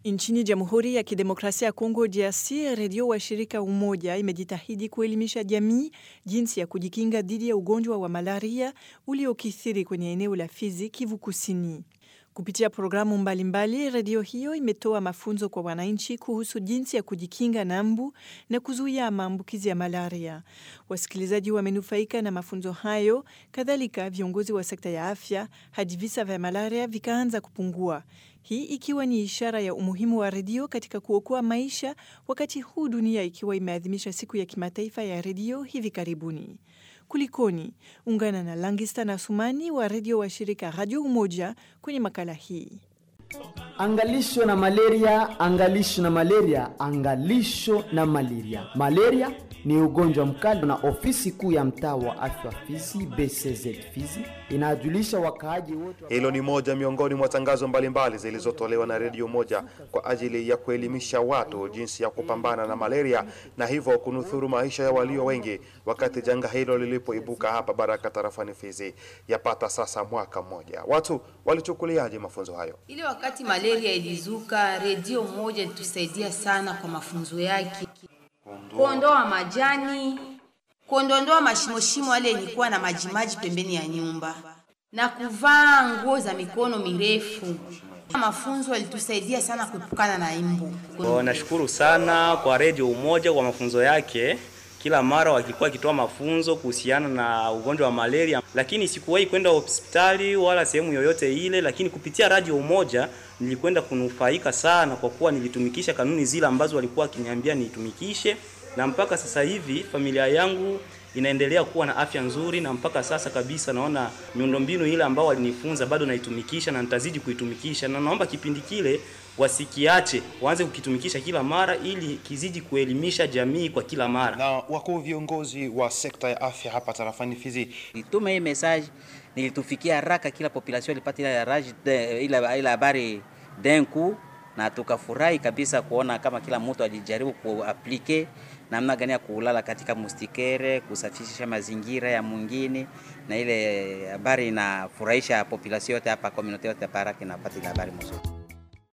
Nchini Jamhuri ya Kidemokrasia ya Kongo DRC, redio wa shirika Umoja imejitahidi kuelimisha jamii jinsi ya kujikinga dhidi ya ugonjwa wa malaria uliokithiri kwenye eneo la Fizi, Kivu Kusini. Kupitia programu mbalimbali, redio hiyo imetoa mafunzo kwa wananchi kuhusu jinsi ya kujikinga na mbu na kuzuia maambukizi ya malaria. Wasikilizaji wamenufaika na mafunzo hayo, kadhalika viongozi wa sekta ya afya, hadi visa vya malaria vikaanza kupungua. Hii ikiwa ni ishara ya umuhimu wa redio katika kuokoa maisha, wakati huu dunia ikiwa imeadhimisha siku ya kimataifa ya redio hivi karibuni. Kulikoni? Ungana na Langista na Sumani wa redio wa shirika Radio Umoja kwenye makala hii. Angalisho na malaria, angalisho na malaria, angalisho na malaria. Malaria ni ugonjwa mkali, na ofisi kuu ya mtaa wa afya Fizi BCZ Fizi inajulisha wakaaji wote. Hilo ni moja miongoni mwa tangazo mbalimbali zilizotolewa na redio moja kwa ajili ya kuelimisha watu jinsi ya kupambana na malaria na hivyo kunusuru maisha ya walio wengi, wakati janga hilo lilipoibuka hapa Baraka tarafani Fizi yapata sasa mwaka mmoja. Watu walichukuliaje mafunzo hayo? Ile wakati malaria ilizuka, redio moja ilitusaidia sana kwa mafunzo yake, kuondoa majani, kuondondoa mashimoshimo yale yenikuwa na majimaji pembeni ya nyumba na kuvaa nguo za mikono mirefu. Mafunzo yalitusaidia sana kuepukana na imbu. Kwa nashukuru sana kwa redio Umoja kwa mafunzo yake. Kila mara wakikuwa wakitoa mafunzo kuhusiana na ugonjwa wa malaria, lakini sikuwahi kwenda hospitali wala sehemu yoyote ile, lakini kupitia radio Umoja nilikwenda kunufaika sana, kwa kuwa nilitumikisha kanuni zile ambazo walikuwa wakiniambia nitumikishe, na mpaka sasa hivi familia yangu inaendelea kuwa na afya nzuri, na mpaka sasa kabisa naona miundombinu ile ambao walinifunza bado naitumikisha na nitazidi kuitumikisha, na naomba kipindi kile wasikiache, waanze kukitumikisha kila mara, ili kizidi kuelimisha jamii kwa kila mara. Na wakuu viongozi wa sekta ya afya hapa tarafani Fizi Nilituma hii message, nilitufikia haraka, kila population ilipata ile rage ile ile habari denku, na tukafurahi kabisa kuona kama kila mtu alijaribu kuaplike namna gani ya kulala katika mustikere, kusafisha mazingira ya mwingine, na ile habari inafurahisha population yote hapa, community yote hapa, haraka inapata ile habari mzuri.